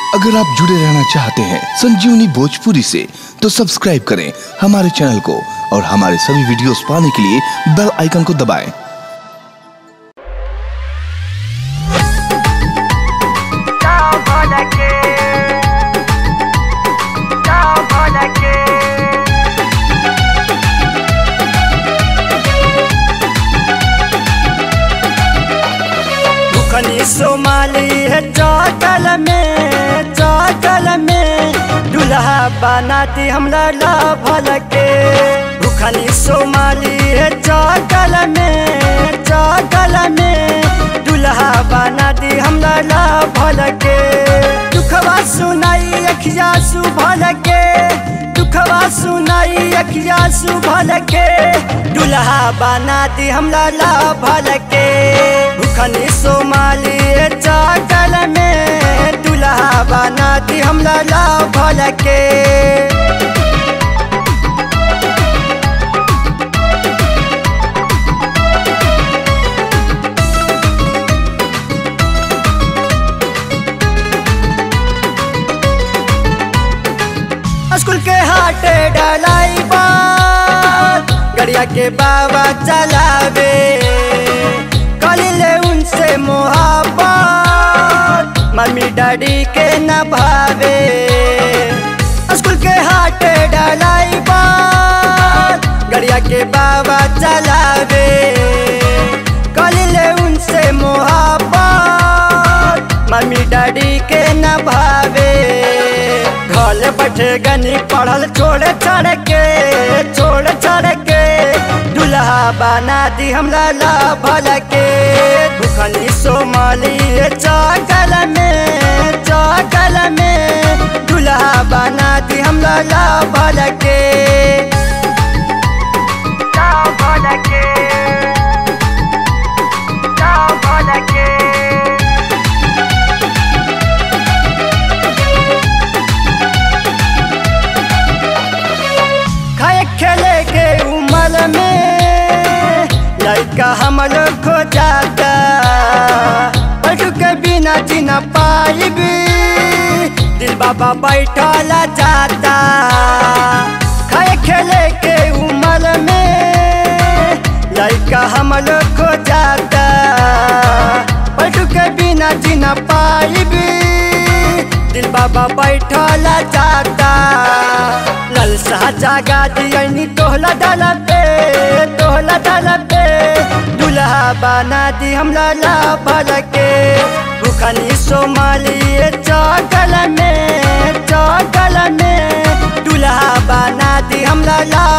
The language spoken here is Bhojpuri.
अगर आप जुड़े रहना चाहते हैं संजीवनी भोजपुरी से तो सब्सक्राइब करें हमारे चैनल को और हमारे सभी वीडियोस पाने के लिए बेल आइकन को दबाएं। खनी सोमाली है चौकल में चौकल में दुल्हा बनाती हमरा लाभल के भूखनी सोमाली है चौकल में चौकल में दुल्हा बनाती हमरा लाभल के दुखवा सुनाई अखिया सुभल के दुखवा सुनाई अखिया सुभल के दुल्हा बनाती हमरा लाभल के भूखनी सोमाली चाकल में दुल्हा बनाती हमरा लाभल के स्कूल के हाटे डलाई गड़िया के बाबा चलावे कलिले उनसे मोहब्बत मम्मी डैडी के न भावे स्कूल के हाटे डलाई गड़िया के बाबा चलावे कलिले उनसे मोहब्बत मम्मी डैडी के न भावे घर बैठे गनी पढ़ल छोड़ छड़ के छोड़ छड़ के दुल्हा बना दी हमरा लाभल के भूखनी सोमाली चौकल में चौकल में दुल्हा बना दी हमरा लाभल के लाभल के लाभल के खाए खेले के उम्र में लड़का हम लोग खो जाता पलटू के बिना जीना पाइबी दिल बाबा बैठल जाता खाए खेले के उम्र में लड़का हम लोग खो जाता पलटू के बिना जीना पाइबी दिल बाबा बैठल जाता ललसा जागा दियनी तोहला डाला पे तोहला डाला पे दुल्हा बना दी हमरा लाभल के भूखनी सोमाली चौकल में चौकल में दुल्हा बना दी हमरा ला